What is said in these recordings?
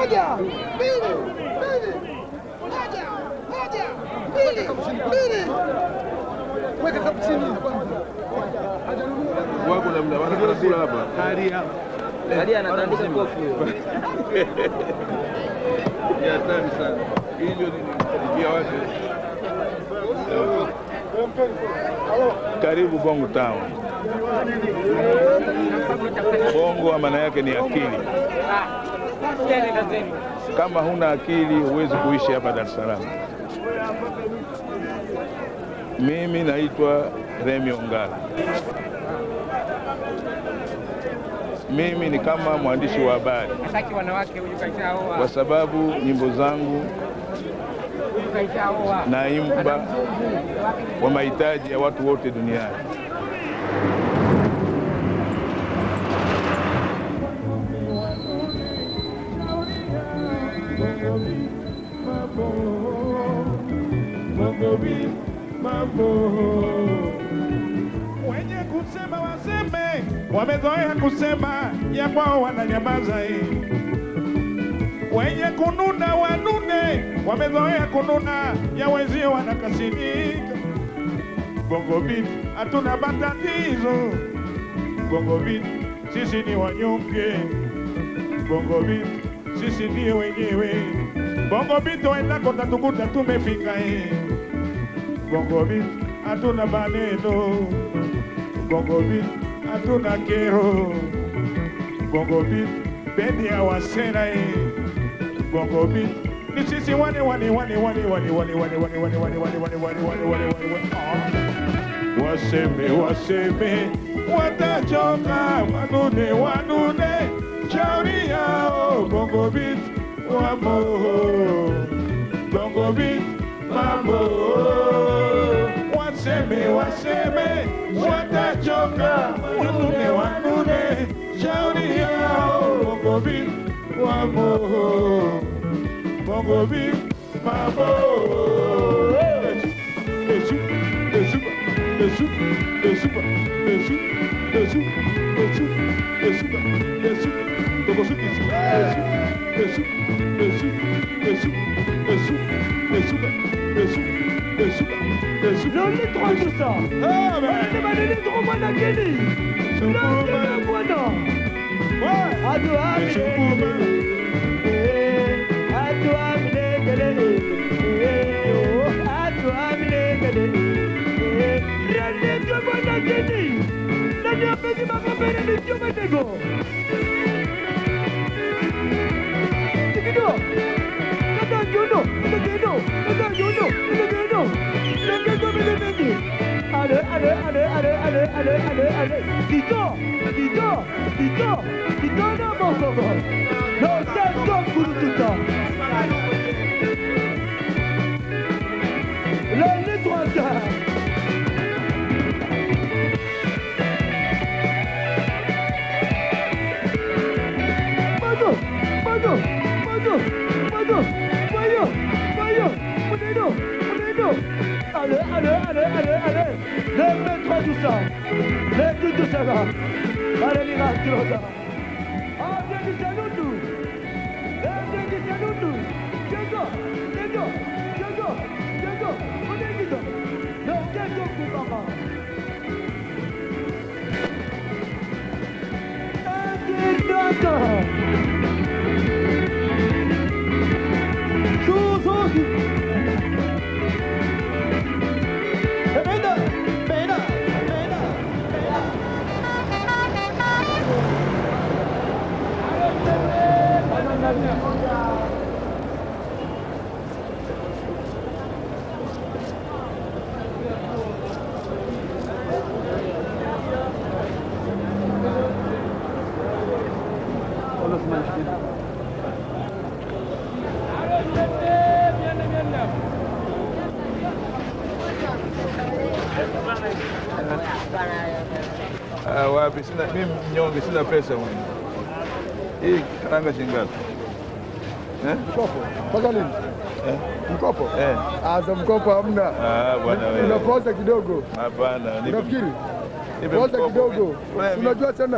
moja, mbili, mbili, moja, moja, mbili, mbili. Weka kapu chini kwanza. wako namna wanakula kula hapa Hadi anatandika kofi huyo. ni hatari sana. Hivyo ni kukaribia watu. Karibu Bongo Town. Bongo maana yake ni akili. Kama huna akili huwezi kuishi hapa Dar es Salaam. Mimi naitwa Remi Ongala. Mimi ni kama mwandishi wa habari Hataki wanawake huyu kaishaoa. kwa sababu nyimbo zangu Huyu kaishaoa. naimba kwa mahitaji ya watu wote duniani. Wenye kusema waseme, wamezoea kusema ya kwao wananyamaza. eh. Wenye kununa wanune, wamezoea kununa ya wenzio wanakasirika. Bongo Beat hatuna matatizo. Bongo Beat sisi ni wanyonge. Bongo Beat sisi ndio wenyewe. Bongo Beat wendako tatukuta tumefika eh. Bongo Beat hatuna maneno. Bongo Beat hatuna kero. Bongo Beat bendi ya wasera eh. Bongo Beat ni sisi wane wane wane wane wane wane wane wane wane wane wane wane wane wane wane wane wane Ah. Waseme waseme watachoka wanune wanune shauri yao Bongo Beat wamo Bongo Beat mambo waseme waseme watachoka wanune wanune shauri yao Bongo Beat wamo Bongo Beat mambo Esu, esu, esu, esu, esu, esu, esu, esu, esu, Bongo Beat, esu, esu, esu, esu, esu, esu, esu, esu, esu. Loli trois tout ça. Ah, ben, Wale manene trop mwana geni. Loli mwana. ouais. Adu Esu, amine. Eh, Adu amine gele. Eh, oh, adu amine gele. Eh, Rende trop mwana geni. Nani apegi makapere ni chuma tego. Tikido. Kata jono. Kata jono. Kata jono. Kata jono. Rende trop mwana geni. Allez, allez, allez, allez, allez, allez, allez, allez. Tito, Tito, Tito, Tito, non, bon, bon, bon. Non, c'est comme pour tout ça. Le, les trois gars. Mano, mano, mano, mano, mayo, mayo, Moneno, Moneno. Allez, allez, allez, allez, allez. Lève-toi tout ça. Lève tout ça là. Allez, les gars, tu vas Ah, viens du salutu. Viens du salutu. Diego, Diego, Diego, Diego, Moneno. Le Diego Kupama. Indignata. Suzuki. Bena, bena, bena, bena. Ah, wapi? Sina mimi mnyonge, sina pesa mwenye. Hii karanga shilingi ngapi? Eh? Mkopo. Mpaka lini? Eh? Mkopo? Eh. Ah, za mkopo hamna. Ah, bwana wewe. Unapoza kidogo. Hapana, nipe- Unafikiri? nipe Poza mkopo kidogo. mimi. Wewe, Unajua tena?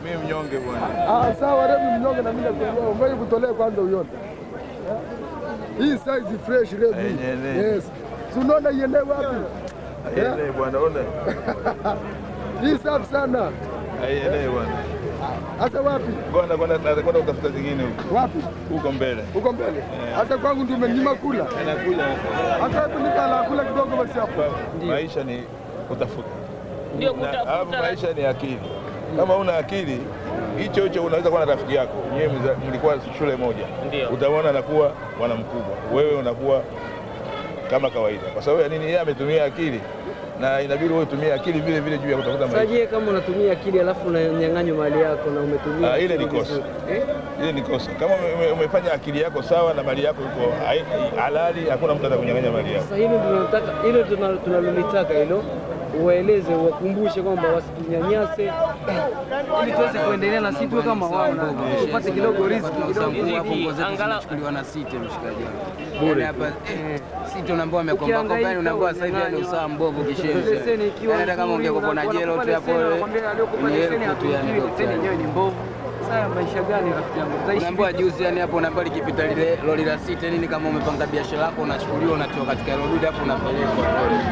mimi mnyonge bwana. Ah, sawa Remi mnyonge na mimi nakuelewa. Ngoja kutolee kwanza uione. Eh? Hii size fresh Remi. Yenyewe. Yes. Si unaona iende wapi? Aielewe bwana, ona. Hii safi sana. Aielewe bwana. Hasa wapi? Kwenda kwenda kwenda kutafuta zingine huko. Wapi? Huko mbele. Huko mbele. Hata kwangu ndio umenyima kula. Anakuja. Hata hebu nikala kula kidogo basi hapo. Maisha ni kutafuta. Ndio Na kutafuta, alafu lakini- maisha ni akili. Kama una akili hicho hicho unaweza kuwa na rafiki yako nyewe mza- mlikuwa shule moja, Ndio. utaona anakuwa bwana mkubwa, wewe unakuwa kama kawaida. Kwa sababu ya nini? Yeye ametumia akili na inabidi wewe utumie akili vile vile juu ya kutafuta maisha. Saje kama unatumia akili alafu unanyang'anywa mali yako na umetumia Ah, ile ni akili kosa. vizuri. Eh? Ile ni kosa. Kama ume- umefanya akili yako sawa na mali yako iko hai- halali, hakuna mtu atakunyang'anya mali yako. Sasa hilo tunataka hilo tuna- tunalolitaka hilo uwaeleze uwakumbushe kwamba wasitunyanyase ili tuweze kuendelea na sisi tuwe kama wao na tupate kidogo riziki kidogo. Riziki, angalau chukuliwa na site mshikaji wangu. Bure. Hapa eh, site unaambiwa amekomba komba Ukihangaika, yani unaambiwa sasa hivi yani unyang'anywa. usaa mbovu Leseni kishenzi. ikiwa Yani hata kama nzuri, ungekuwa na unakuwa jelo tu unakupa hapo leseni, wanakwambia aliokupa ni leseni elfu tu yani hatujui, leseni yenyewe ni mbovu. Sasa maisha gani rafiki yangu? Tutaishi Unaambiwa juzi yani hapo unaambiwa likipita lile lori la site nini kama umepanga biashara yako unachukuliwa unatoka katika hilo dude hapo unapelekwa.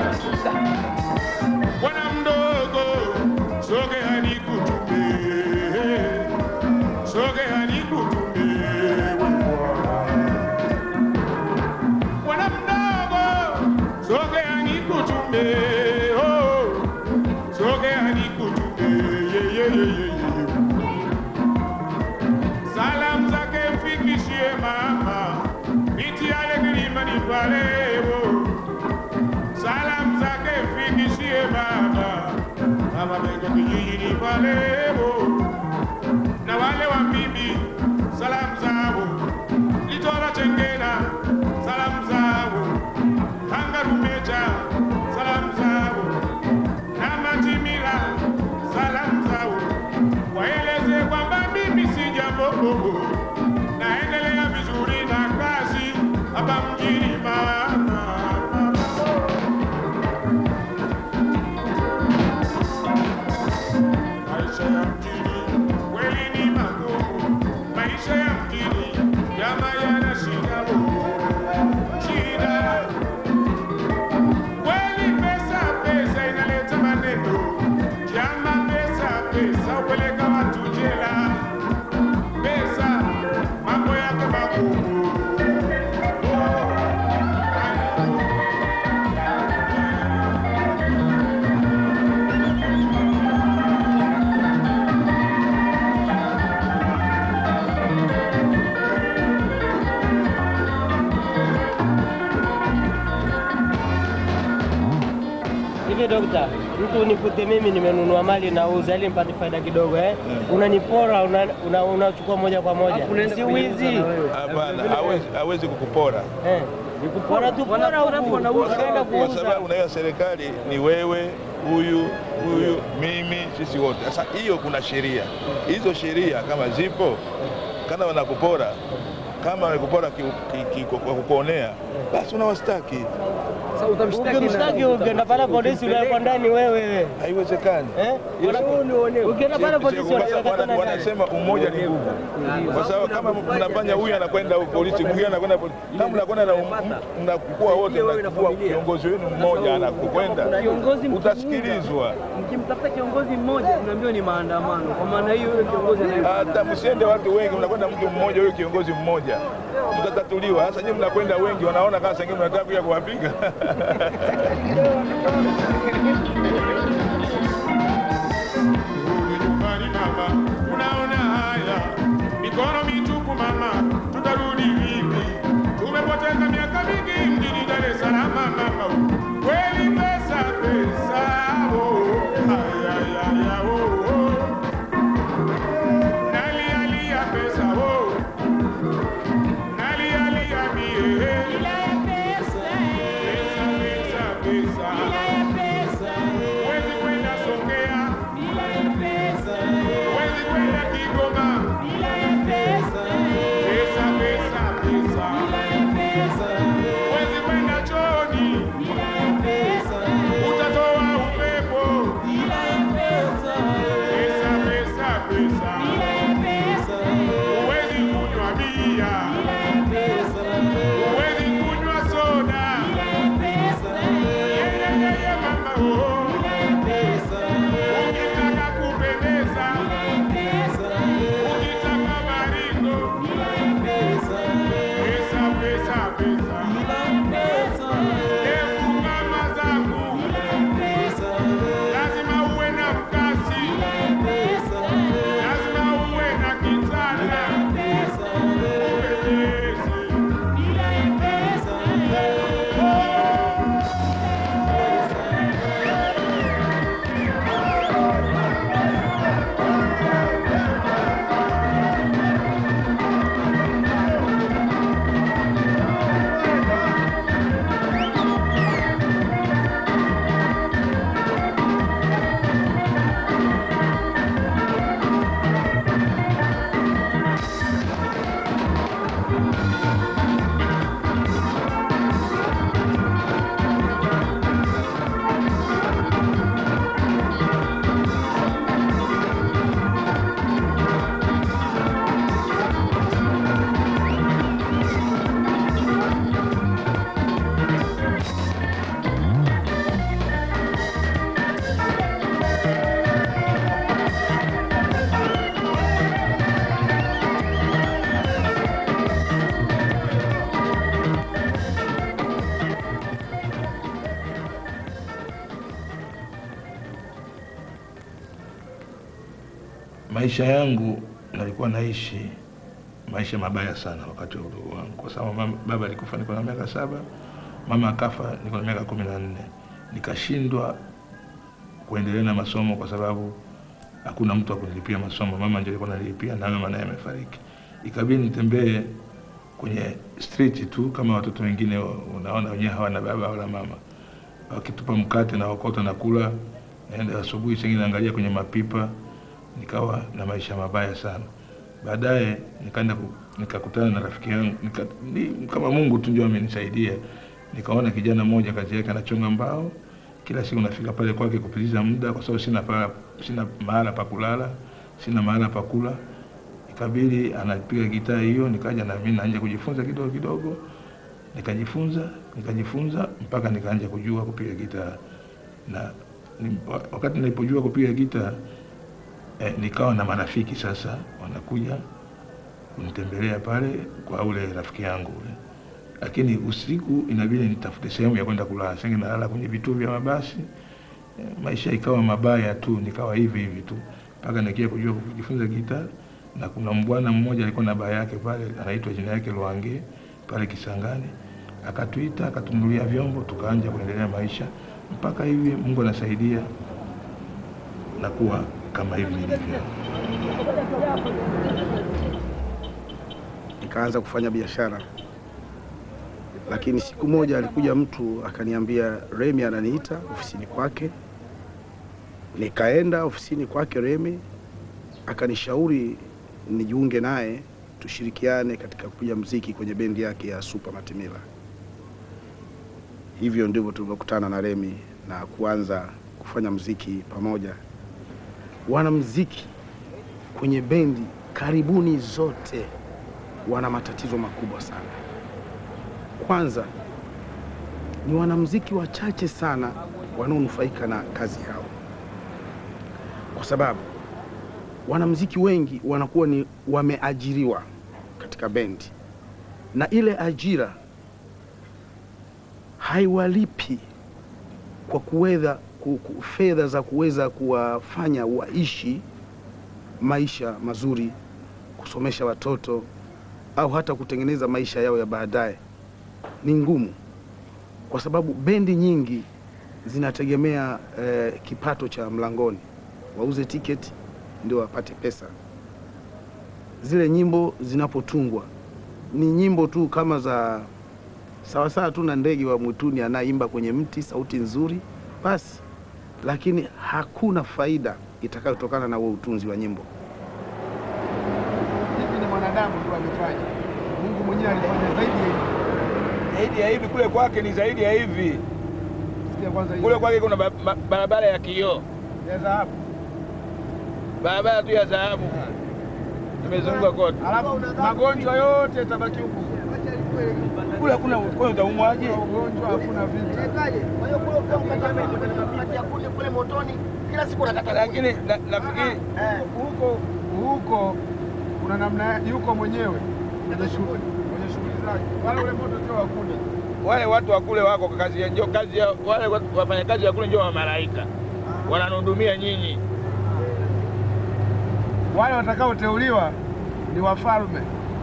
Bwana mdogo, sogea nikutume, sogea nikutume wewe. Bwana mdogo, sogea nikutume, oh, sogea nikutume, ye, ye, ye, ye, ye. Salamu zake mfikishie mama, miti yale kilimani pale, oh. Salamu zake mfikishie baba, kama meko kijijini palebo, na wale wa bibi, salamu zao Litora Chengena, salamu zao Kangarumeja, salamu zao na Matimila, salamu zao waeleze kwamba mimi si jambo bobo, naendelea vizuri na kazi hapa mjini mama. Maisha ya mjini kweli ni magumu, maisha ya mjini jama yana shida bobo, shida kweli. Pesa pesa inaleta maneno, jama, pesa pesa upeleka watu jela, pesa mambo yake magumu. Hivi dokta, mtu nikute mimi nimenunua mali nauza ili nipate faida kidogo eh? Unanipora unachukua una, unachukua moja kwa moja, Alafu unaenda si kuiuza wizi na wewe. Hapana, hawezi hawezi kukupora eh? Wanatupora wanapora huku, wanauza. ukaenda kwa kuuza sababu unaiwa serikali ni wewe, huyu huyu, mimi, sisi wote. Sasa hiyo kuna sheria, hizo sheria kama zipo, kama wanakupora kama wanakupora ki- ki- ki- kwa kukuonea, basi unawastaki. Sasa utamshtaki ukimshtaki na- ukienda pale polisi unawekwa ndani wewe Haiwezekani. eh? Ukienda pale polisi Wana- unawekwa wana- tena ndani. wanasema umoja ni nguvu, kwa sababu kama mnafanya huyu anakwenda polisi, mwingine anakwenda polisi, kama mnakwenda na mnakuwa wote, mnakuwa kiongozi wenu mmoja anakwenda, Kiongozi mkimwita, utasikilizwa. Mkimtafuta kiongozi mmoja tunaambiwa ni maandamano. Kwa maana hiyo yule kiongozi anaye Hata msiende watu wengi, mnakwenda mtu mmoja, huyo kiongozi mmoja, mtatatuliwa. Sasa nyinyi mnakwenda wengi, wanaona kama sengine mnataka kuja kuwapiga Turudi nyumbani mama, tunaona haya mikono mitupu mama, tutarudi vipi? Tumepoteza miaka mingi mjini Dar es Salaam mama, kweli pesa pesa, oh, ay, ay, ay, ay, oh, oh. Nalia lia pesa, oh, nalia lia mie, pesa pesa pesa, huwezi kwenda Songea, huwezi kwenda Kigoma, maisha yangu nalikuwa naishi maisha mabaya sana wakati wa udogo wangu, kwa sababu mama, baba alikufa niko na miaka saba, mama akafa niko na miaka kumi na nne. Nikashindwa kuendelea na masomo kwa sababu hakuna mtu wa kunilipia masomo. Mama ndio alikuwa analipia na mama naye amefariki. Ikabidi nitembee kwenye street tu kama watoto wengine, wa- unaona wenyewe hawana baba wala mama, wakitupa mkate na wakota na kula, naenda asubuhi sengine naangalia kwenye mapipa, nikawa na maisha mabaya sana. Baadaye nikaenda ku- nikakutana na rafiki yangu nika, ni, kama Mungu tu ndio amenisaidia. Nikaona kijana mmoja kazi yake anachonga mbao, kila siku nafika pale kwake kupitiza muda, kwa sababu sina pa, sina mahala pa kulala, sina mahala pa kula. Ikabidi anapiga gitaa hiyo, nikaja na mimi naanza kujifunza kidogo kidogo, nikajifunza nikajifunza mpaka nikaanza kujua kupiga gitaa na ni, wa- wakati nilipojua kupiga gitaa eh, nikawa na marafiki sasa wanakuja kunitembelea pale kwa ule rafiki yangu ule, lakini usiku inabidi nitafute sehemu ya kwenda kulala. Sasa nalala kwenye vituo vya mabasi eh, maisha ikawa mabaya tu, nikawa hivi hivi tu mpaka nikia kujua kujifunza gitaa. Na kuna mbwana mmoja alikuwa na baa yake pale, anaitwa jina yake Lwange pale Kisangani, akatuita akatunulia vyombo, tukaanja kuendelea maisha mpaka hivi Mungu anasaidia na kuwa kama hivi nilivyo. nikaanza kufanya biashara, lakini siku moja alikuja mtu akaniambia, Remi ananiita ofisini kwake. Nikaenda ofisini kwake Remi, akanishauri nijiunge naye tushirikiane katika kupiga mziki kwenye bendi yake ya Super Matimila. Hivyo ndivyo tulivyokutana na Remi na kuanza kufanya mziki pamoja. Wanamziki kwenye bendi karibuni zote wana matatizo makubwa sana. Kwanza ni wanamziki wachache sana wanaonufaika na kazi yao, kwa sababu wanamziki wengi wanakuwa ni wameajiriwa katika bendi, na ile ajira haiwalipi kwa kuweza ku- ku- fedha za kuweza kuwafanya waishi maisha mazuri, kusomesha watoto au hata kutengeneza maisha yao ya baadaye ni ngumu, kwa sababu bendi nyingi zinategemea eh, kipato cha mlangoni, wauze tiketi ndio wapate pesa. Zile nyimbo zinapotungwa ni nyimbo tu kama za sawasawa tu na ndege wa mwituni anayeimba kwenye mti, sauti nzuri basi, lakini hakuna faida itakayotokana na huo utunzi wa nyimbo. Hivi ni mwanadamu tu amefanya. Mungu mwenyewe alifanya zaidi ya hivi. Zaidi ya hivi kule kwake ni zaidi ya hivi. Sikia kwanza hiyo. Kule kwake kuna ba- ba- barabara ya kioo, ya dhahabu. barabara tu ya dhahabu imezunguka kote. Alafu magonjwa yote yatabaki huku. Kule hakuna kule utaumwaje? Ugonjwa hakuna vita. Kwa hiyo kule ukiwa mkata ya kuni kule motoni kila siku unakata Lakini na- nafikiri huko huko kuna namna yuko mwenyewe kwenye shughuli kwenye shughuli zake. Wala ule moto sio wa kuni. wale watu wa kule wako kazi ya ndio kazi ya wale watu- wafanyakazi wa kule ndio wa malaika wananihudumia nyinyi. Wale watakaoteuliwa ni wafalme.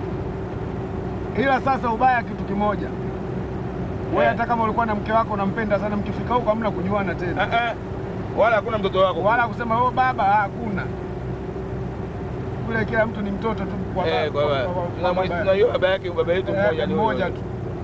Ila sasa ubaya kitu kimoja. Wewe hata kama ulikuwa na mke wako unampenda sana, mkifika huko hamna kujuana tena. Ah, ah. Wala hakuna mtoto wako. Wala kusema oh, baba hakuna. Kule kila mtu ni mtoto tu kwa Eh, kwa kwa- baba. kwa- kwa Tunamwi- baba. tunajua baba yake baba yetu Eh, mmoja ni mmoja huyo. tu.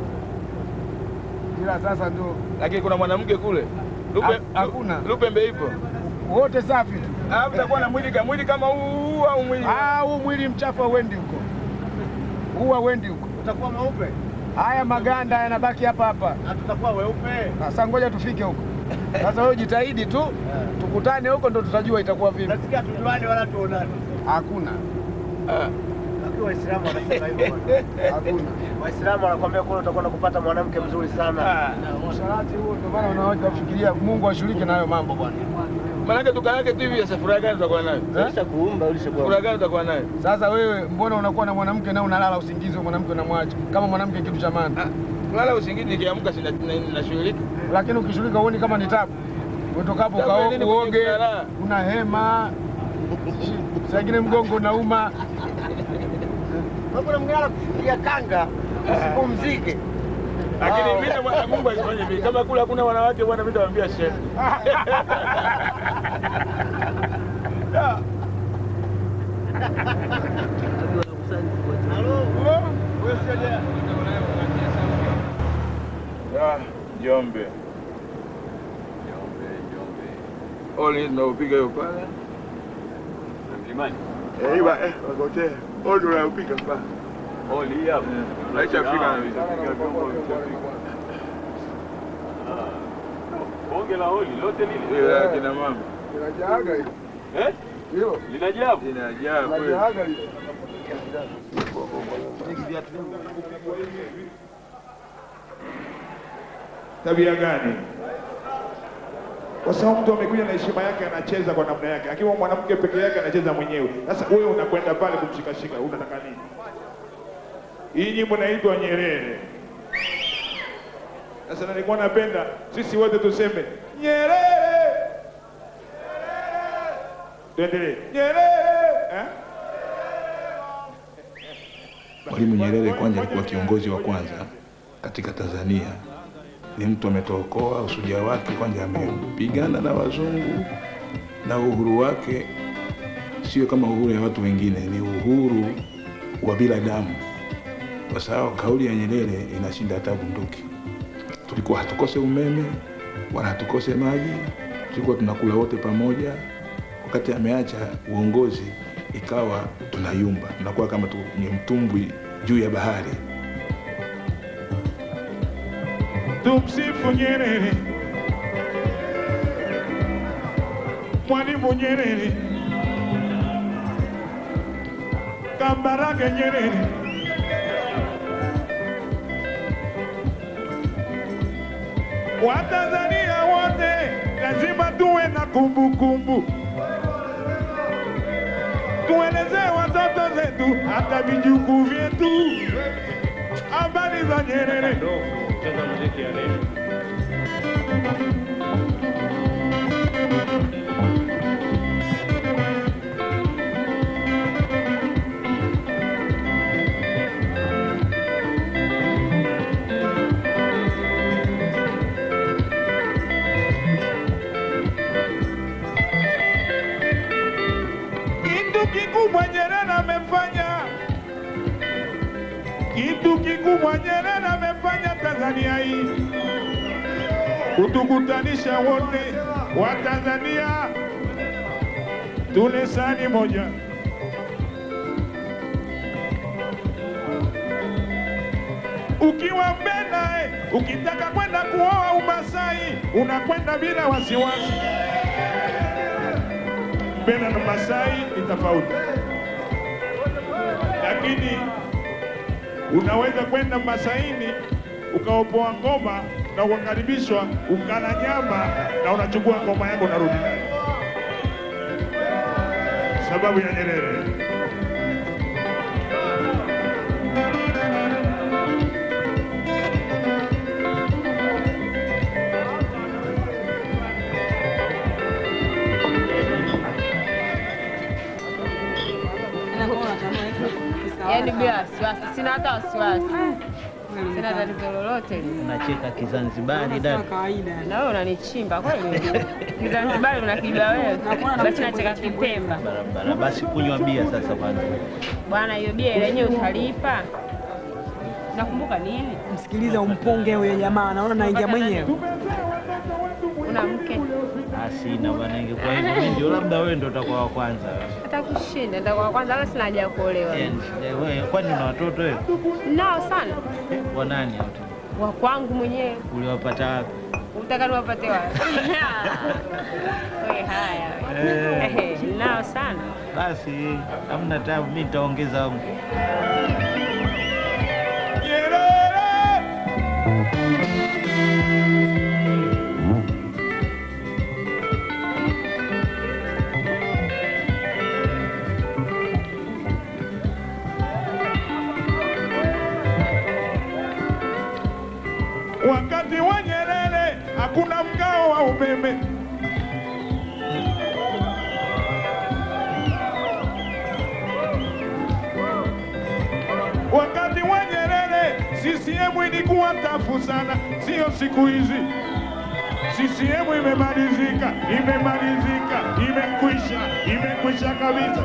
Ila sasa ndio Lakini kuna mwanamke kule. Lupe, Ha- hakuna. Lupembe ipo. wote safi tu. Ah, utakuwa na mwili kama mwili kama huu au mwili Ah, huu mwili mchafu hauendi huko. Huu hauendi huko. utakuwa mweupe Haya maganda yanabaki hapa hapa. na tutakuwa weupe. Sasa ngoja tufike huko. Sasa wewe jitahidi tu, tukutane huko ndo tutajua itakuwa vipi. Nasikia tujuane wala tuonane. Hakuna, Ah. Lakini Waislamu wanasema hivyo bwana. hakuna. Waislamu wanakwambia kule utakwenda kupata mwanamke mzuri sana. Ah. Usharati huo ndio maana unaweza kufikiria Mungu ashiriki na hayo mambo bwana. Maanake tukaake tu hivi sasa furaha gani tutakuwa nayo? Ulisha kuumba, ulisha Furaha gani tutakuwa nayo? Sasa wewe mbona unakuwa na mwanamke na unalala usingizi, wewe mwanamke unamwacha kama mwanamke kitu cha maana, Ah, Lala usingizi nikiamka sina na- nashughulika. lakini ukishughulika uoni kama ni tabu. Utokapo Tabu ya nini ukao- uoge, kujikuna raha? una hema saa ingine mgongo unauma. Kuna mwingine anakufikia kanga usipumzike. Lakini Wow. vile bwana Mungu asifanye vile. Kama kule hakuna wanawake bwana, mimi nitawaambia shehe. Ah, Njombe. Oli naupiga hiyo pale. Mlimani. Eh, iwa eh, wagote. Oli unaupiga pale. Oli hapo. Aisha Afrika na visa. Bonge la oli lote lile. Ile kina mama. Inajaaga hiyo. Eh? Hilo. Linajaa. Inajaa kweli. Inajaaga hiyo. Tabia gani? Kwa sababu mtu amekuja na heshima yake, anacheza kwa namna yake. Akiwa mwanamke peke yake, anacheza mwenyewe. Sasa wewe unakwenda pale kumshikashika, unataka nini? Hii nyimbo inaitwa Nyerere. Sasa nilikuwa napenda sisi wote tuseme Nyerere, tuendelee Nyerere eh? Mwalimu Nyerere kwanza alikuwa kiongozi wa kwanza katika Tanzania. Ni mtu ametookoa usuja wake, kwanza amepigana na wazungu na uhuru wake sio kama uhuru ya watu wengine, ni uhuru wa binadamu, kwa sababu kauli ya Nyerere inashinda hata bunduki. Tulikuwa hatukose umeme wala hatukose maji, tulikuwa tunakula wote pamoja. Wakati ameacha uongozi, ikawa tunayumba, tunakuwa kama tu, ni mtumbwi juu ya bahari. Tumsifu Nyerere, Mwalimu Nyerere, Kambarage Nyerere. Watanzania wote lazima tuwe na kumbukumbu, tuelezee watoto zetu hata vijukuu vyetu habari za Nyerere. Cheza muziki ya leo. Kitu kikubwa Nyerere amefanya, kitu kikubwa Nyerere amefanya Tanzania hii, kutukutanisha wote wa Tanzania, tule sahani moja. Ukiwa Mbena, eh, ukitaka kwenda kuoa Umasai, unakwenda bila wasiwasi. Mbena na Masai ni tofauti, lakini unaweza kwenda Masaini ukaopoa ngoma na ukakaribishwa, ukala nyama na unachukua ngoma yako unarudi nayo, sababu ya Nyerere. Yaani bila wasiwasi, sina hata wasiwasi, sina tatizo lolote. Unacheka Kizanzibari dada. Na wewe unanichimba kweli? Kizanzibari unakiba wewe, basi nacheka Kipemba Barabara. Basi kunywa bia sasa kwanza. bwana. Hiyo bia ile yenyewe utalipa. Nakumbuka nini? Msikilize umponge huyo jamaa, naona naingia mwenyewe. Una mke Ah, sina bwana, ingekuwa hivyo mimi ndio labda wewe ndio utakuwa wa kwanza. hata kushinda, ndio kwa kwanza, hata sina haja ya kuolewa. Eh, eh, wewe kwani una watoto wewe? Nao sana Wa nani hao? wa kwangu mwenyewe, Uliwapata wapi? utaka niwapate wapi? Wewe haya Eh. wewe. nao sana Basi hamna tabu, mimi nitaongeza wangu. Wakati wa Nyerere hakuna mgao wa umeme. Wakati wa Nyerere CCM ilikuwa tafu sana, sio siku hizi. CCM imemalizika, imemalizika, imekwisha, imekwisha kabisa.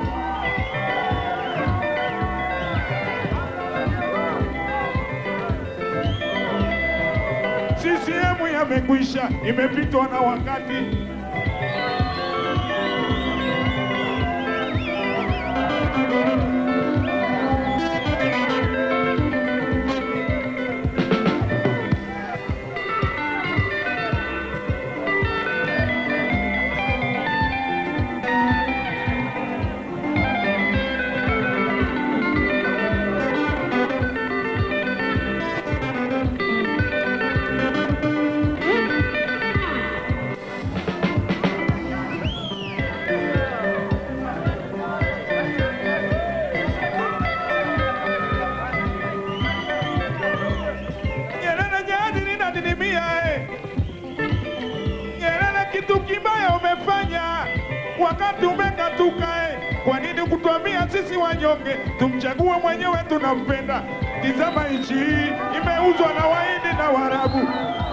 CCM yamekwisha, imepitwa na wakati. Nyerere jadi linadidimia eh. Nyerere kitu kibaya umefanya wakati umekatuka eh. Kwa nini kutuambia sisi wanyonge tumchague mwenyewe tunampenda? Tizama nchi hii imeuzwa na Wahindi na Waarabu.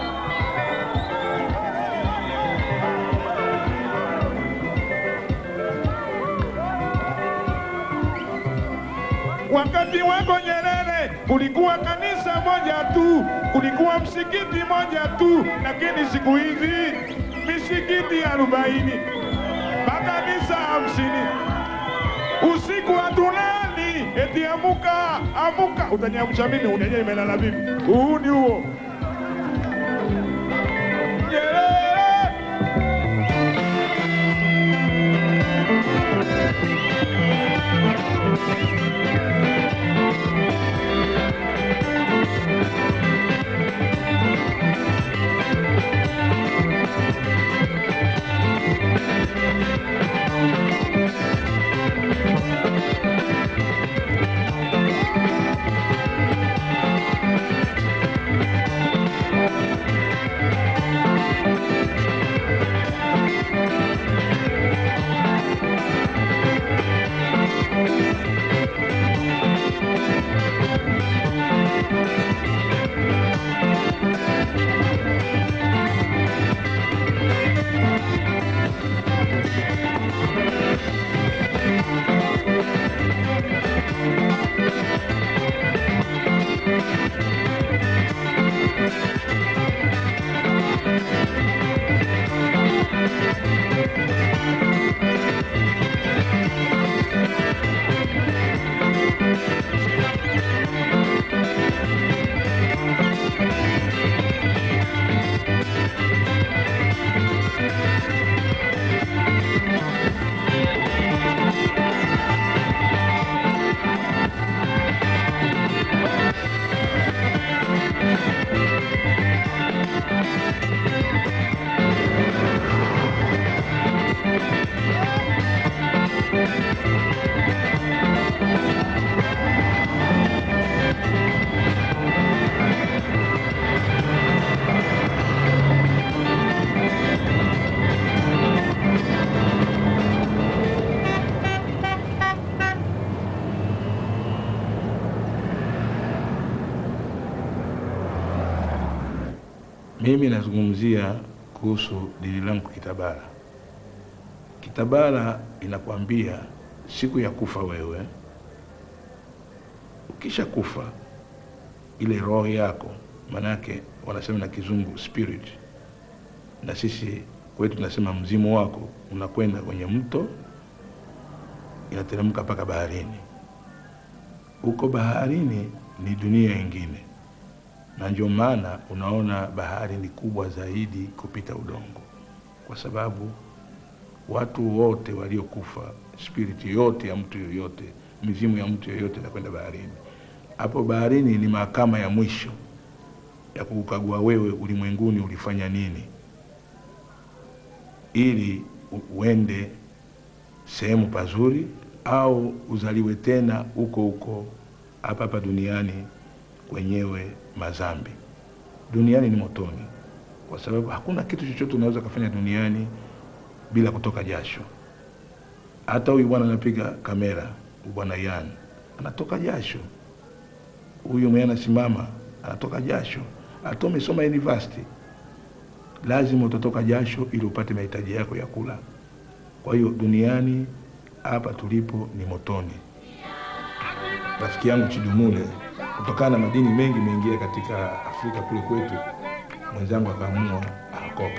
Wakati wako Nyerere kulikuwa kanisa moja tu, kulikuwa msikiti moja tu, lakini siku hizi misikiti arobaini makanisa hamsini. Usiku hatulali, eti amuka, amuka. Utaniamsha mimi, unajua imelala vipi? Huu ni huo Nyerere. Mimi nazungumzia kuhusu dini langu Kitabala. Kitabala inakwambia siku ya kufa wewe, ukisha kufa ile roho yako, manake wanasema na kizungu spirit, na sisi kwetu tunasema mzimu wako unakwenda kwenye mto, inateremka mpaka baharini. Huko baharini ni dunia ingine na ndio maana unaona bahari ni kubwa zaidi kupita udongo, kwa sababu watu wote waliokufa, spiriti yote ya mtu yoyote, mizimu ya mtu yoyote inakwenda baharini. Hapo baharini ni mahakama ya mwisho ya kukagua wewe ulimwenguni ulifanya nini, ili u- uende sehemu pazuri au uzaliwe tena huko huko hapa hapa duniani kwenyewe mazambi. Duniani ni motoni, kwa sababu hakuna kitu chochote unaweza kufanya duniani bila kutoka jasho. Hata huyu bwana anapiga kamera, huyu bwana Yan anatoka jasho, huyu mwenye anasimama anatoka jasho, hata umesoma university, lazima utatoka jasho ili upate mahitaji yako ya kula. Kwa hiyo duniani hapa tulipo ni motoni. Rafiki yangu Chidumule, kutokana na madini mengi mengia katika Afrika kule kwetu, mwenzangu akaamua aokoke.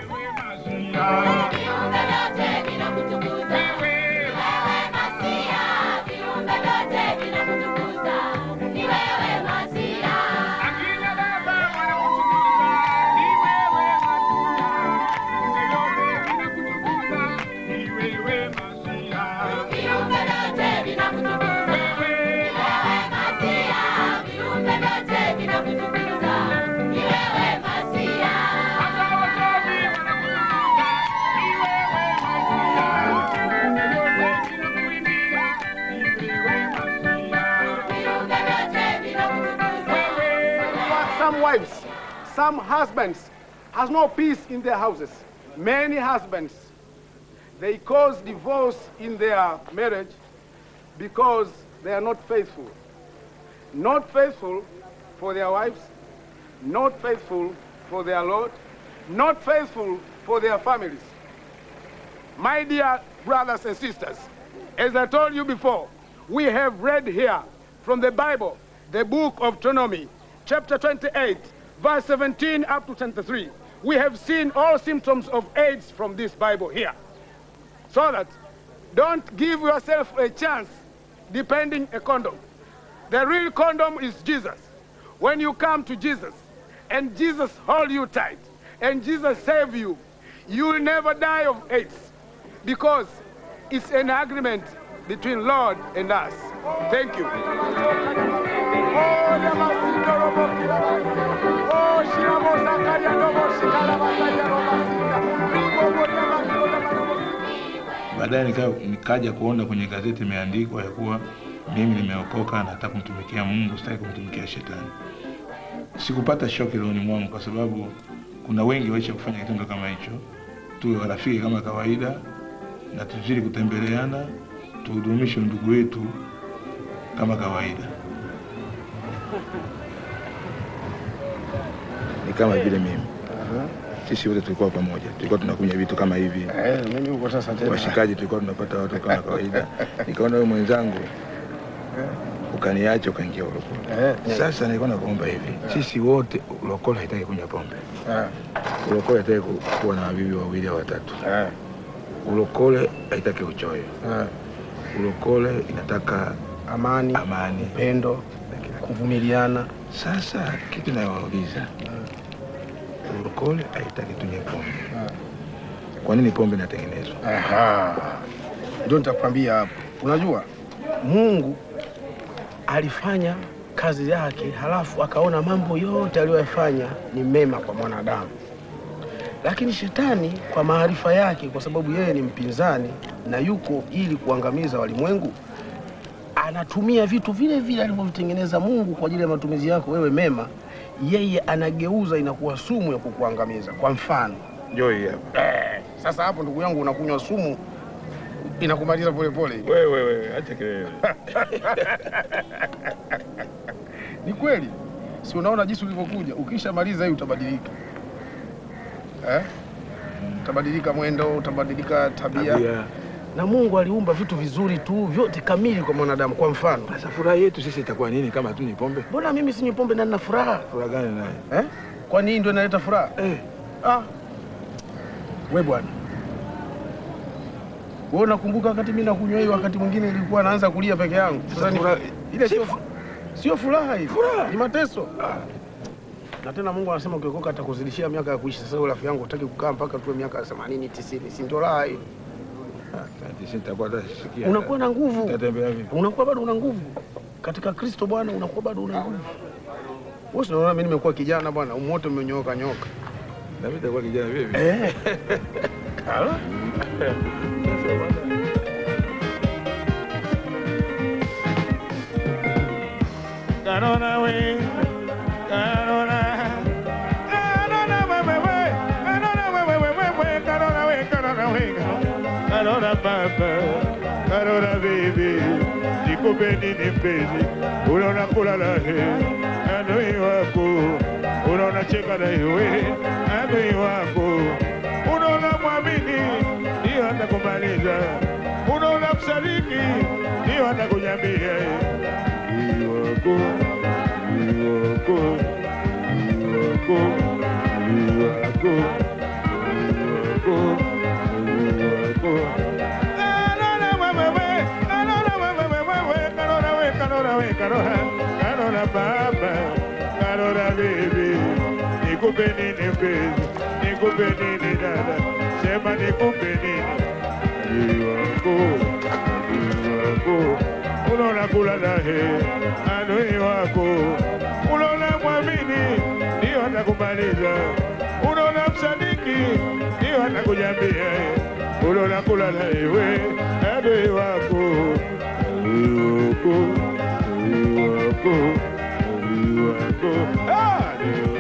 Some wives, some husbands has no peace in their houses. Many husbands, they cause divorce in their marriage because they are not faithful. Not faithful for their wives, not faithful for their Lord, not faithful for their families. My dear brothers and sisters, as I told you before, we have read here from the Bible, the book of Deuteronomy, chapter 28, verse 17 up to 23. We have seen all symptoms of AIDS from this Bible here. So that don't give yourself a chance depending a condom. The real condom is Jesus. When you come to Jesus and Jesus hold you tight and Jesus save you, you will never die of AIDS because it's an agreement between Lord and us. Thank you. Baadaye nika, nikaja kuona kwenye gazeti imeandikwa ya kuwa mimi nimeokoka, nataka kumtumikia Mungu, sitaki kumtumikia shetani. Sikupata shoki rohoni mwangu, kwa sababu kuna wengi waisha kufanya kitendo kama hicho. Tuwe warafiki kama kawaida na tuzidi kutembeleana, tuhudumishe ndugu wetu kama kawaida. Ni kama vile mimi sisi wote tulikuwa pamoja, tulikuwa tunakunywa vitu kama hivi Eh, mimi huko sasa tena. washikaji tulikuwa tunapata watu kama kawaida. Nikaona wewe mwenzangu ukaniacha ukaingia ulokole. Sasa nilikuwa nakuomba hivi, sisi wote ulokole haitaki kunywa pombe, ulokole haitaki ku- kuwa na wabibi wawili au watatu, ulokole haitaki uchoyo, ulokole inataka amani, amani, upendo, kuvumiliana. Sasa kitu nawauliza, ulokole haitaki tunywe pombe, kwa nini pombe inatengenezwa? Aha. Ndio nitakwambia hapo. Unajua Mungu alifanya kazi yake, halafu akaona mambo yote aliyoyafanya ni mema kwa mwanadamu, lakini shetani kwa maarifa yake, kwa sababu yeye ni mpinzani na yuko ili kuangamiza walimwengu, anatumia vitu vile vile alivyovitengeneza Mungu kwa ajili ya matumizi yako wewe mema, yeye anageuza inakuwa sumu ya kukuangamiza. Kwa mfano Njoo hii hapa. Eh, sasa hapo ndugu yangu unakunywa sumu inakumaliza polepole. Wewe wewe, acha kelele. Ni kweli, si unaona jinsi ulivyokuja? Ukishamaliza hii utabadilika eh? Utabadilika mwendo, utabadilika tabia. Tabia. Na Mungu aliumba vitu vizuri tu vyote kamili kwa mwanadamu. Kwa mfano, Sasa furaha yetu sisi itakuwa nini kama hatunywi pombe? mbona mimi sinywi pombe na nina furaha Furaha gani naye? eh? Kwani hii ndio inaleta furaha eh? Ah. We bwana, wewe unakumbuka wakati mimi nakunywa hii, wakati mwingine nilikuwa naanza kulia peke yangu. Sasa ni furaha- ile sio fu- sio furaha hii, furaha ni mateso. Na tena Mungu anasema ukiokoka atakuzidishia miaka ya kuishi. Sasa wewe rafiki yangu utaki kukaa mpaka tuwe miaka 80 90, si ndio raha hii? Sisi nitakuwa hata sikia. Unakuwa na nguvu, Tatembea vipi? unakuwa bado una nguvu katika Kristo Bwana, unakuwa bado una nguvu. Wewe si unaona mimi nimekuwa kijana bwana, umoto umenyooka nyoka. Na mimi nitakuwa kijana vipi? Eh. Ala. Canona we, canona, canona we we we, canona we we we we we, canona we, canona we, canona papa, canona baby, nikupe nini mpenzi, unaona kulala he adui wako, unaona cheka na iwe adui wako, unaona mwamini ndio atakumaliza, unaona msaliki ndio atakunyambia adui wako, adui wako, adui wako, adui wako, adui wako, adui wako. Karora baba, karora bibi, nikupe nini mpenzi, nikupe nini dada, sema nikupe nini, adui wako, adui wako, unaona kula naye, adui wako, unaona mwamini, ndio atakumaliza, unaona msadiki, ndio atakujambia, unaona kula naye we, adui wako, adui wako, adui wako, adui wako, ah, adui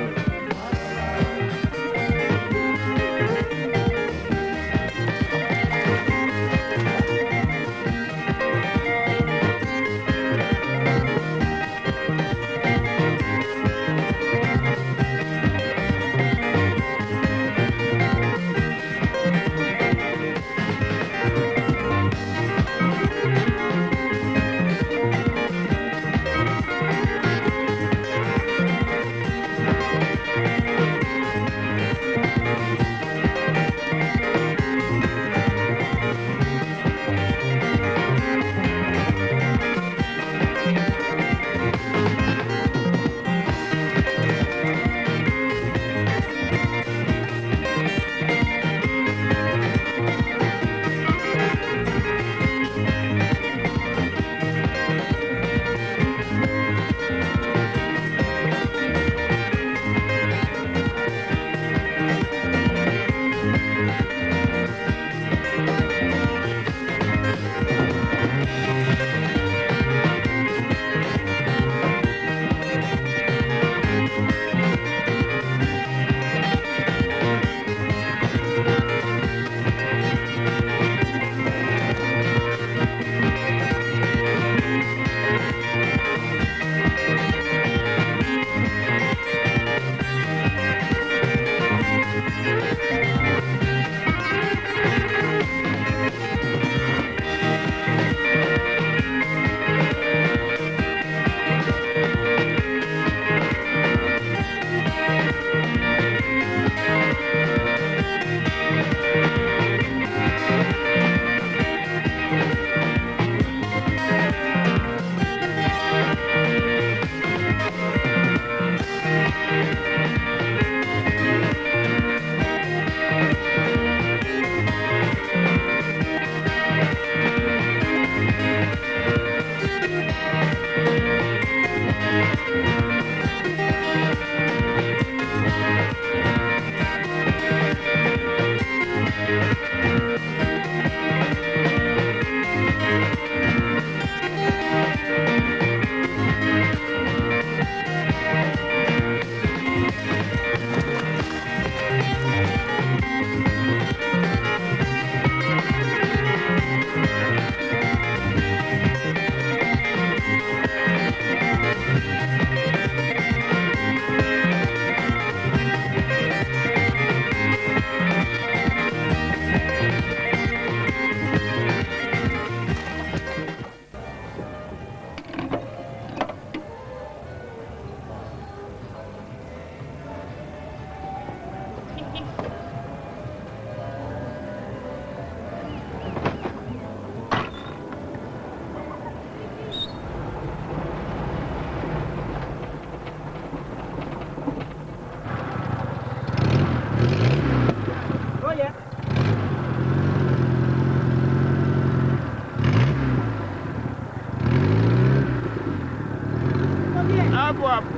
hapo hapo.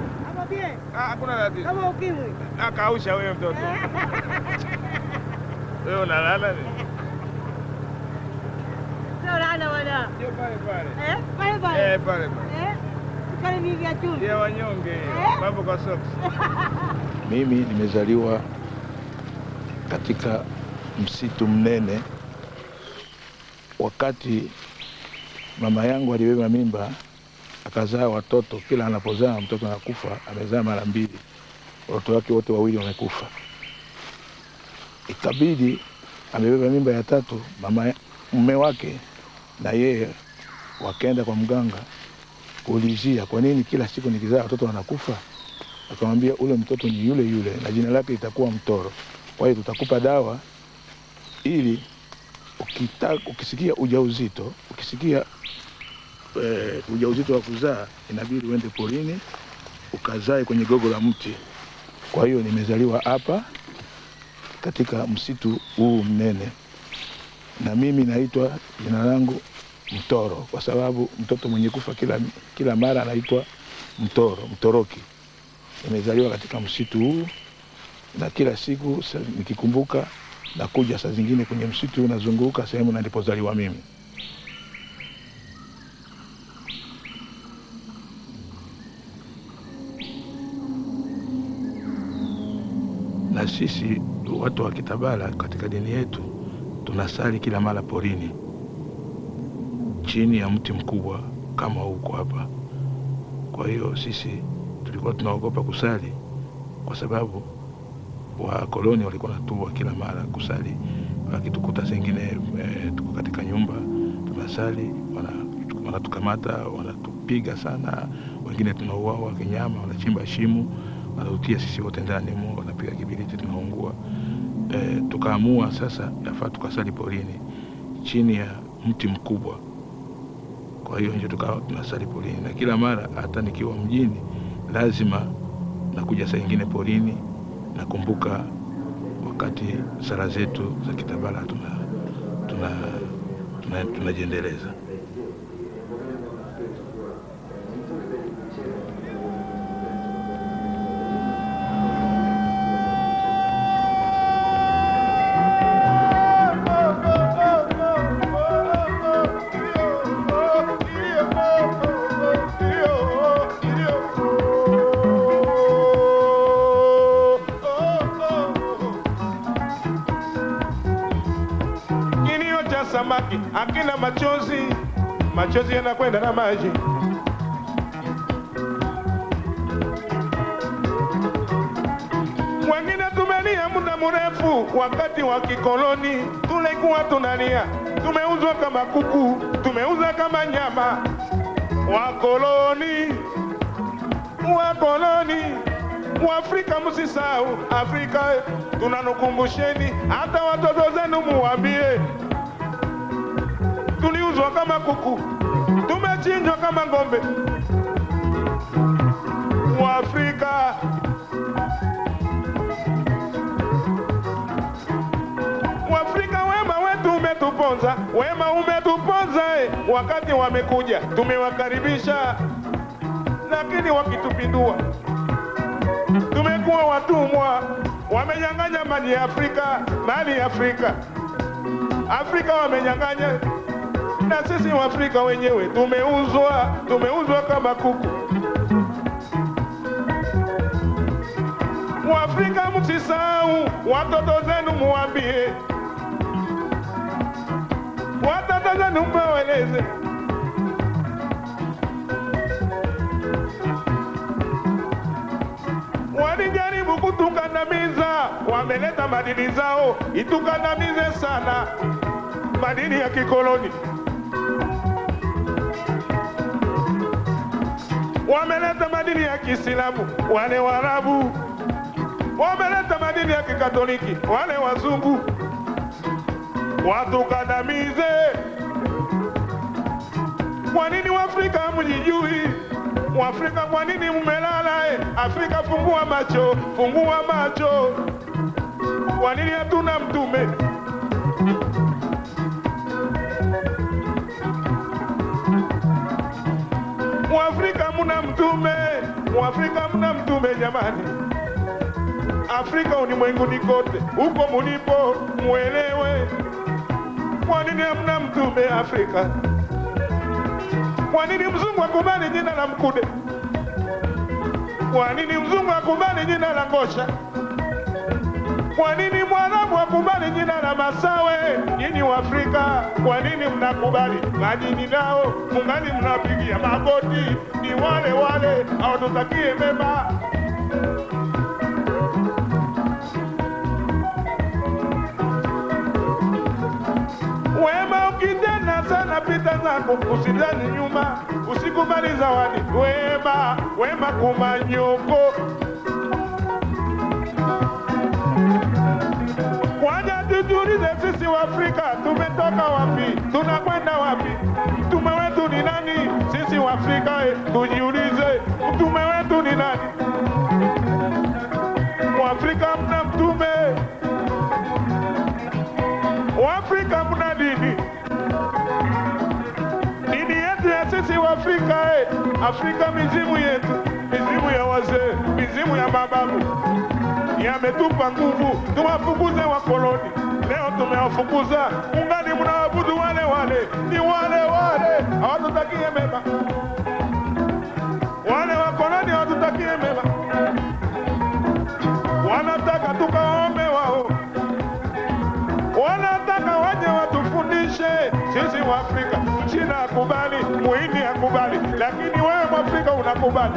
Ah, Hakuna tatizo. Kama ukimwi. Ah, kausha wewe mtoto. Wewe unalala ni? Sio laana bwana. Ndio pale pale. Eh? Pale pale. Eh, pale pale. Eh? Kale mingi ya chumvi. Ya wanyonge. Eh? Mambo kwa socks. Mimi nimezaliwa katika msitu mnene wakati mama yangu alibeba mimba akazaa watoto, kila anapozaa mtoto anakufa. Amezaa mara mbili, watoto wake wote wawili wamekufa. Ikabidi amebeba mimba ya tatu, mama mume wake na yeye wakaenda kwa mganga kuulizia kwa nini kila siku nikizaa watoto wanakufa. Akamwambia ule mtoto ni yule yule na jina lake litakuwa Mtoro, kwa hiyo tutakupa dawa ili ukita, ukisikia ujauzito ukisikia e, ujauzito wa kuzaa inabidi uende porini ukazae kwenye gogo la mti. Kwa hiyo nimezaliwa hapa katika msitu huu mnene, na mimi naitwa jina langu Mtoro kwa sababu mtoto mwenye kufa kila, kila mara anaitwa Mtoro, Mtoroki. Nimezaliwa katika msitu huu na kila siku sa- nikikumbuka nakuja saa zingine kwenye msitu huu nazunguka sehemu na nilipozaliwa mimi. Na sisi watu wa Kitabala katika dini yetu tunasali kila mara porini chini ya mti mkubwa kama huko hapa. Kwa hiyo sisi tulikuwa tunaogopa kusali kwa sababu wakoloni walikuwa natua kila mara kusali, wakitukuta sengine e, tuko katika nyumba tunasali, wana- wanatukamata wanatupiga sana, wengine tunauawa kinyama, wanachimba shimo wanatutia sisi wote ndani mu, wanapiga kibiriti tunaungua. E, tukaamua sasa yafaa tukasali porini chini ya mti mkubwa kwa hiyo ndio tukawa tunasali porini, na kila mara hata nikiwa mjini lazima nakuja saa ingine porini. Nakumbuka wakati sala zetu za Kitabala tuna tuna tuna- tunajiendeleza. Kilio cha samaki akina machozi, machozi yanakwenda na maji. Wengine tumelia muda mrefu, wakati wa kikoloni tulikuwa tunalia, tumeuzwa kama kuku, tumeuza kama nyama. Wakoloni, wakoloni, Waafrika msisahau Afrika, tunanukumbusheni, hata watoto zenu muwambie, tuliuzwa kama kuku, tumechinjwa kama ng'ombe. Waafrika, Waafrika, wema wetu umetuponza, wema umetuponza eh. Wakati wamekuja tumewakaribisha, lakini wakitupindua tumekuwa watumwa, wamenyang'anya mali ya Afrika, mali ya Afrika. Afrika wamenyang'anya, na sisi Waafrika wenyewe tumeuzwa, tumeuzwa kama kuku. Waafrika msisahau, watoto zenu muwambie, watoto zenu mweleze walijaribu kutukandamiza, wameleta madini zao itukandamize sana, madini ya kikoloni. Wameleta madini ya Kiislamu wale Waarabu, wameleta madini ya Kikatoliki wale wazungu, watukandamize. Kwa nini Waafrika hamjijui? Mwafrika, kwa nini mmelala? eh? Afrika, fungua macho, fungua macho. Kwa nini hatuna mtume? Mwafrika muna mtume, Mwafrika muna mtume jamani. Afrika ulimwenguni kote, huko mulipo muelewe, kwa nini hamna mtume Afrika? Kwa nini mzungu akubali jina la Mkude? Kwa nini mzungu akubali jina la Ngosha? Kwa nini mwarabu akubali jina la Masawe? Nyinyi Waafrika, kwa nini mnakubali madini nao mungali mnapigia magoti? Ni wale wale hawatutakie mema. Wema ukitenda sana pita zako, usidhani nyuma, usikubali zawadi. Wema, wema kumanyoko Kwanza tujiulize sisi wa Afrika tumetoka wapi, tunakwenda wapi? Mtume wetu ni nani? Sisi wa Afrika eh, tujiulize mtume wetu ni nani? Mwafrika mna mtume, Waafrika mna dini. Dini yetu ya sisi wa Afrika eh, Afrika mizimu yetu, mizimu ya wazee, mizimu ya mababu yametupa nguvu, tuwafukuze wakoloni. Leo tumewafukuza, ungali mnaabudu wale wale, ni wale wale, hawatutakie mema. Wale wakoloni hawatutakie mema, wanataka tukaombe wao, wanataka waje watufundishe sisi wa Afrika. Mchina akubali, muhindi akubali, lakini wewe Mwafrika unakubali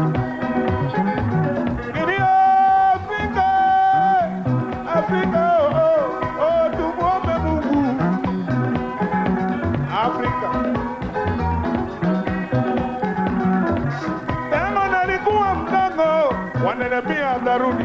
Ndio Afrika, Afrika, oh, oh, oh, tumuombe Mungu Afrika. Tangu nalikuwa mdogo, wananiambia atarudi.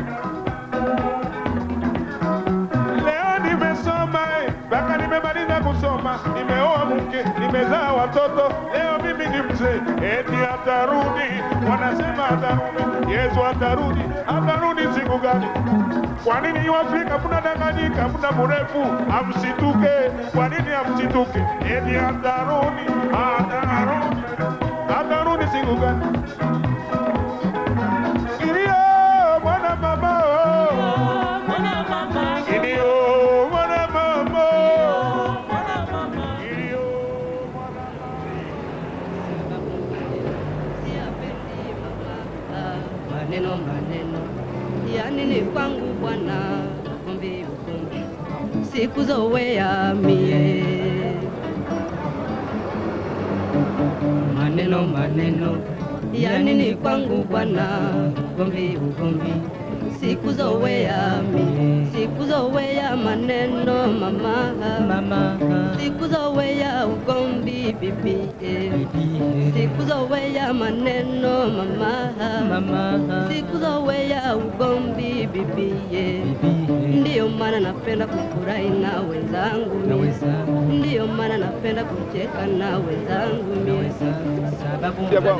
Leo nimesoma eh, mpaka nimemaliza kusoma, nimeoa mke, nimezaa watoto, leo mimi ni mzee, eti atarudi. Wanasema atarudi, Yesu atarudi. Atarudi siku gani? Kwa nini Waafrika mnadanganyika, muda mrefu amsituke? Kwa nini amsituke? Eti atarudi, atarudi, atarudi siku gani? Ndio mwana mama, oh. Ndio mwana mama, ndio maneno maneno ya nini kwangu bwana ugomvi ugomvi siku zowea mie maneno maneno ya nini kwangu bwana ugomvi ugomvi siku zowea mie siku zowea maneno mama mama siku zowea ugomvi bibi eh. siku zowea maneno mama mama siku zowea ugomvi bibi eh. ndiyo maana napenda kufurahi na wenzangu mie ndiyo maana napenda kucheka na wenzangu mie sababu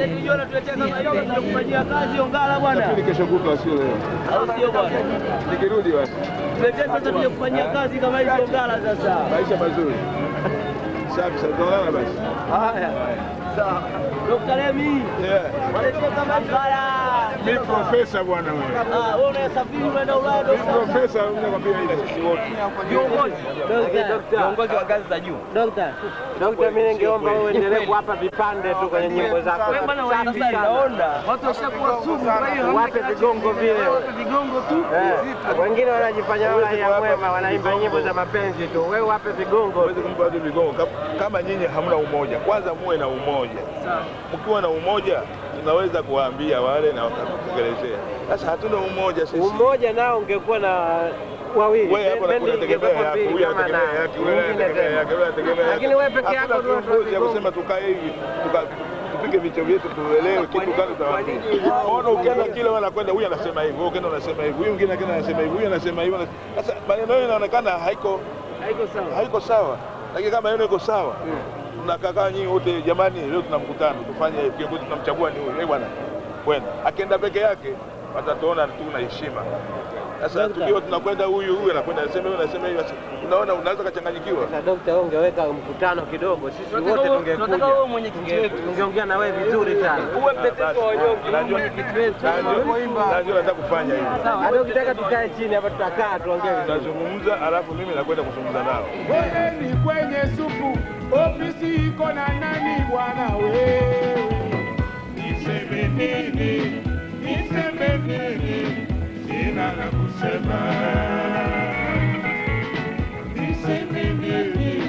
tunakufanyia kazi ongala bwana. Nafikiri kesho kutwa sio leo. Au sio bwana? Nikirudi basi. Tuletee pesa tuje kufanyia kazi kama hizo ongala sasa. Maisha mazuri. Safi sana. Tunaonana basi. Haya. Sawa. Dr. Lemi. Yeah. Waletee kama ongala. Mimi profesa bwana wewe. Ah, wewe unasafiri unaenda Ulaya Mimi Dr. profesa nakwambia ila sisi wote. Viongozi. Viongozi wa ngazi za juu. Dokta, Dokta, mimi ningeomba wewe uendelee kuwapa vipande tu kwenye nyimbo zako. Wewe bwana Safi waimbia, sana. naona. Watu washakuwa sugu, kwa hiyo hamna Wape vigongo vile. Wape vigongo tu. Eh, wengine wanajifanya raia mwema, wanaimba nyimbo za mapenzi tu. Wewe wape vigongo. Huwezi kumpa watu vigongo Kam- kama nyinyi hamna umoja. Kwanza muwe na umoja. Mkiwa na umoja, tunaweza kuwaambia wale na wakatekelezea. Sasa hatuna umoja sisi. Umoja nao ungekuwa na wawili. Wewe hapo Bendi unategemea ingekuwa yako, mbili huyu kama anategemea na- yake, yule nyingine anategemea tena. yake, yule anategemea yake. Lakini wewe peke yako Hakuna ndio kiongozi ya kusema tukae hivi, tuka- tupige vichwa vyetu tuelewe kitu gani tutawaambia. Ona ukienda kile wanakwenda huyu anasema hivi, wewe ukienda unasema hivi, huyu mwingine akienda anasema hivi, huyu anasema hivi. ana- Sasa maneno yao inaonekana haiko haiko sawa. haiko sawa. Lakini kama maneno iko sawa, mnakaa nyinyi wote, jamani, leo tuna mkutano, tufanye hivi, kiongozi tunamchagua ni huyu. Eh bwana, kwenda. Akienda peke yake watatuona tu na heshima. Sasa tukiwa tunakwenda huyu huyu anakwenda anasema huyu anasema hivi, basi unaona unaweza kachanganyikiwa. Sasa dokta, wewe ungeweka mkutano kidogo, sisi Tunataka wote wewe- tungekuja. tunataka wewe mwenyekiti wetu. Tungeongea na wewe vizuri sana. Uwe mtetezi wa wanyonge, uwe Najua- mwenyekiti wetu. najua- Najua nataka kufanya hivi. Hata ukitaka tukae chini hapa tutakaa tuongee vizuri. Tunazungumza alafu mimi nakwenda kuzungumza nao. Poleni kwenye supu, ofisi iko na nani bwana wewe? Niseme nini? Niseme nini? Sina la kusema. Niseme nini?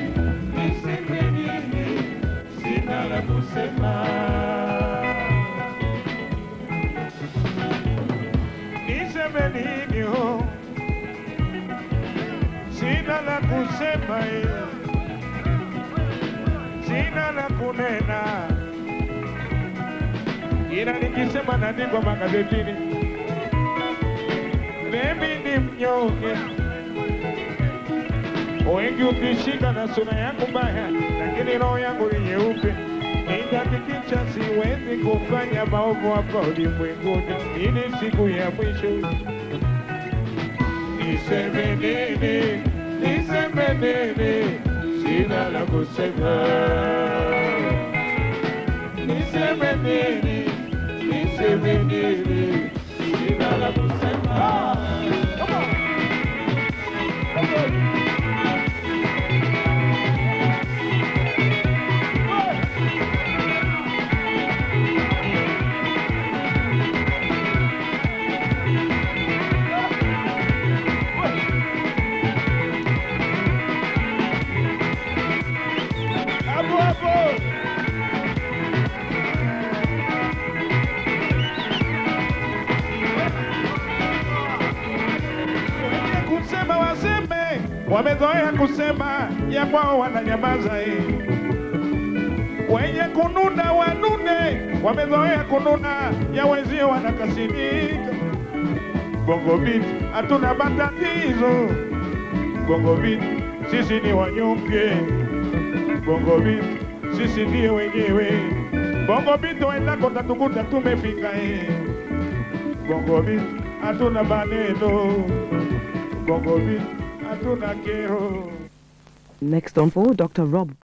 sina la kusema eh. sina la kunena, ila nikisema naandikwa magazetini, mimi ni mnyonge. Wengi ukishika na sura yangu mbaya, lakini roho yangu ni nyeupe. Nitahakikisha siwezi kufanya maovu hapa ulimwenguni, ili siku ya mwisho niseme nini, niseme nini, sina la kusema. Niseme nini, niseme nini, sina la kusema. Come on. Come on. Hapo hapo. Wenye kusema waseme, wamezoea kusema ya kwao wananyamaza. eh. Wenye kununa wanune, wamezoea kununa ya wenzio wanakasirika. Bongo Beat hatuna matatizo. Bongo Beat sisi ni wanyonge. Bongo Beat sisi ndiye wenyewe. Bongo Beat wendako tatukuta tumefika eh. Bongo Beat hatuna maneno. Bongo Beat hatuna kero. Next on for Dr. Rob